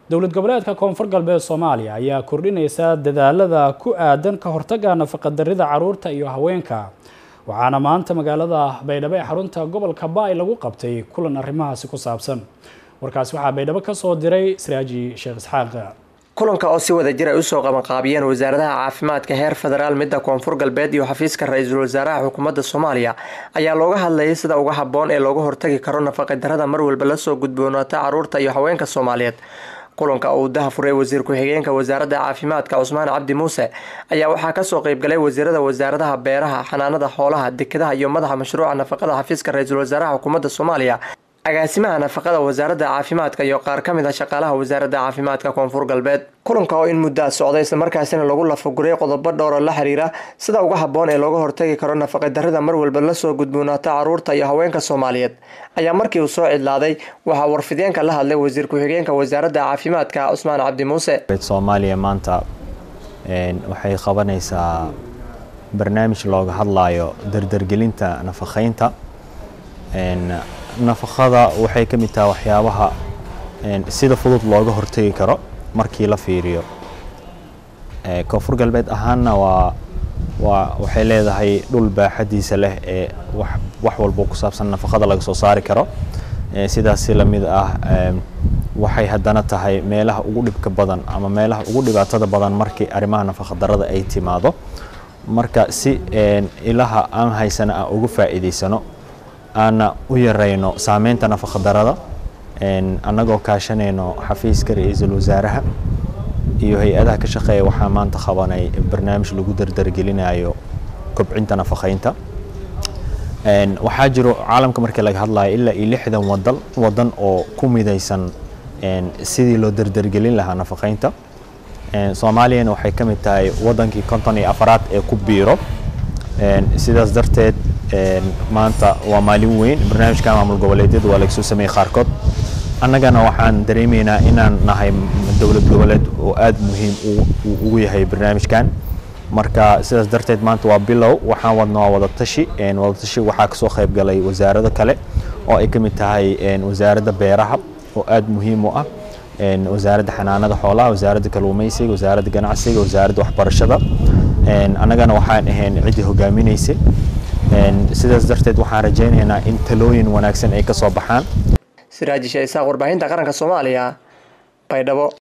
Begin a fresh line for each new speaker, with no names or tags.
dowlad goboleedka koonfur galbeed soomaaliya ayaa kordhinaysa dadaalada ku aadan ka hortagga nafaqadarrida caruurta iyo haweenka waxaana maanta magaalada baydhabo ee xarunta gobolka baay lagu qabtay kulan arrimahaasi ku saabsan warkaasi waxaa baydhabo ka soo diray siraaji sheekh isxaaq
kulanka oo si wada jir ay usoo qabanqaabiyeen wasaaradaha caafimaadka heer federaal midda koonfur galbeed iyo xafiiska ra-iisul wasaaraha xukuumadda soomaaliya ayaa looga hadlayay sida uga habboon ee looga hortagi karo nafaqadarrada mar walba lasoo gudboonaata caruurta iyo haweenka soomaaliyeed kulanka uu dahafuray wasiir ku-xigeenka wasaaradda caafimaadka cusmaan cabdi muuse ayaa waxaa kasoo qeybgalay wasiirada wasaaradaha beeraha xanaanada xoolaha dekedaha iyo madaxa mashruuca nafaqada xafiiska ra-iisul wasaaraha xukuumadda soomaaliya agaasimaha nafaqada wasaaradda caafimaadka iyo qaar ka mid a shaqaalaha wasaaradda caafimaadka koonfur galbeed kulanka oo in muddaa socday islamarkaasina lagu lafaguray qodobo dhowro la xiriira sida uga habboon ee looga hortagi karo nafaqadarrida mar walba lasoo gudboonaata caruurta iyo haweenka soomaaliyeed ayaa markii uu soo cidlaaday waxaa warfideenka la hadlay wasiir ku-xigeenka wasaaradda caafimaadka cusmaan cabdi muuse
soomaaliya maanta waxay qabanaysaa barnaamij looga hadlayo dardargelinta nafaqeynta nafaqada waxay ka mid tahay waxyaabaha sida fudud looga hortegi karo markii la fiiriyo koonfur galbeed ahaanna waa waa waxay leedahay dhul baaxadiisa leh ee wax walba ku saabsan nafaqada laga soo saari karo sidaas si lamid ah waxay haddana tahay meelaha ugu dhibka badan ama meelaha ugu dhibaatada badan markii arrimaha nafaqadarrada ay timaado marka si ilaha aan haysana aan uga faa'iidaysano aana u yarayno saameynta nafaqadarrada annagoo kaashanayno xafiiska ra-iisul wasaaraha iyo hay-adaha ka shaqeeya waxaa maanta qabanay barnaamij lagu dardargelinayo kobcinta nafaqeynta waxaa jiro caalamka markii laga hadlayo ilaa iyo lixdan wadan wadan oo ku midaysan sidii loo dardargelin lahaa nafaqeynta soomaaliyana waxay ka mid tahay wadankii konton iyo afaraad ee ku biiro sidaas darteed maanta waa maalin weyn barnaamijka maamul goboleedyada waa lagasoo sameeyey qaarkood annagana waxaan dareemaynaa inaan nahay dowlad goboleed oo aada muhiim ugu yahay barnaamijkan marka sidaas darteed maanta waa bilow waxaan wadna waa wadatashi wadatashi waxaa kasoo qayb galay wasaarado kale oo ay ka mid tahay wasaaradda beeraha oo aada muhiim u ah wasaaradda xanaanada xoolaha wasaaradda kalluumeysiga wasaaradda ganacsiga wasaaradda waxbarashada annagana waxaan ahayn ciddii hogaaminaysay sidaas darteed waxaan rajaynaynaa in talooyin wanaagsan ay ka soo baxaan
siraaji sheesaaq warbaahinta qaranka soomaaliya baydhabo